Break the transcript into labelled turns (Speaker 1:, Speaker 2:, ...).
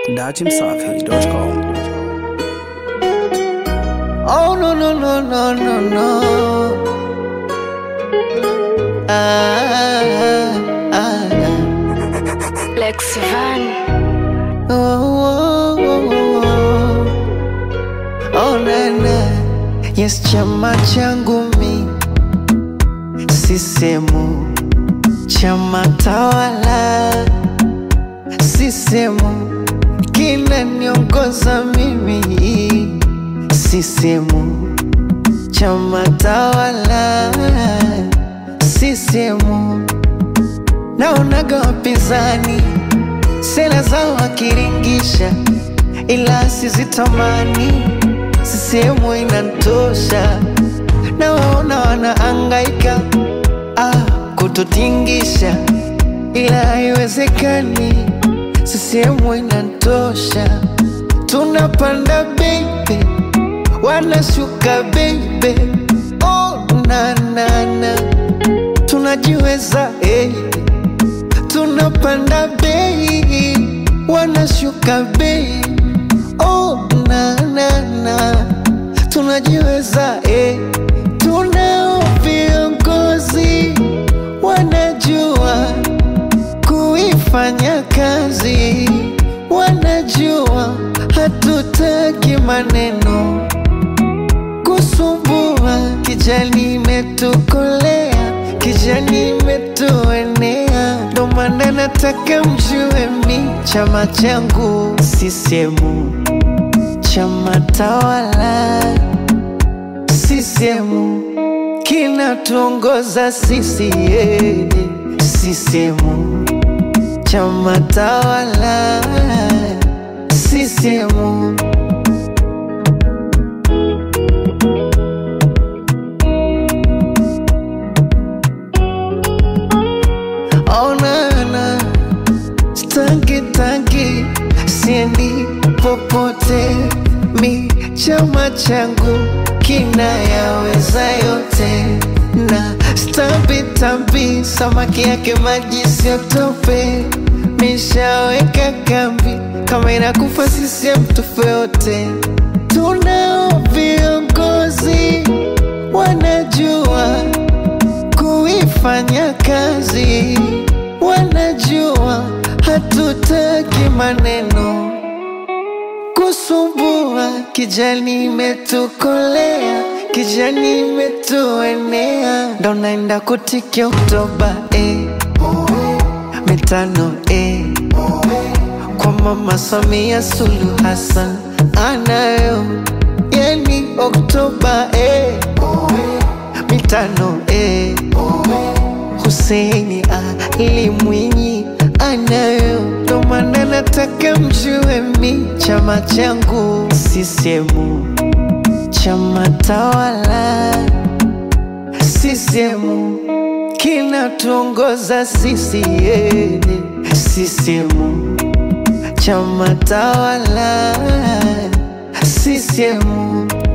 Speaker 1: dachimsafi.com.
Speaker 2: Oh no no no no no no. Ah, ah, ah.
Speaker 3: Lex Van.
Speaker 2: Oh, oh, oh, oh. Oh, na, na. Yes, chama changu mi sisemu chama tawala sisemu kinaniongoza mimi sisemu chama tawala sisemu naonaga wapinzani sera zao wakiringisha, ila sizitamani. Sisehemu inantosha, na waona wanaangaika ah, kututingisha, ila haiwezekani. Sisehemu inantosha, tunapanda baby, wanashuka baby, oh na na na, tunajiweza eh tunapanda bei, wanashuka bei. Oh, na na na, tunajiweza eh. Tunao viongozi wanajua kuifanya kazi, wanajua hatutaki maneno kusumbua. Kijani imetukolea, kijani imetuenea, ndo maana nataka mjue mi chama changu sisemu, chama tawala sisemu, kinatuongoza sisi yeah. sisemu, chama tawala sisemu. Oh, na, na. Stangi tangi siendi popote, mi chama changu kinayaweza yote, na stambi tambi samaki yake maji siotope, mishaweka kambi kama inakufa sisiem tufe yote. Tunao viongozi wanajua kuifanya kazi, wanajua hatutaki maneno kusumbua. Kijani imetukolea, kijani imetuenea, ndo naenda kutiki Oktoba eh. mitano eh. kwa Mama Samia Suluhu Hassan anayo yani Oktoba eh. mitano eh. Huseini Ali Mwinyi anayo, ndo maana nataka mjue mi chama changu sisemu, chama tawala sisemu, kinatuongoza sisi yeah. sisemu, chama tawala sisemu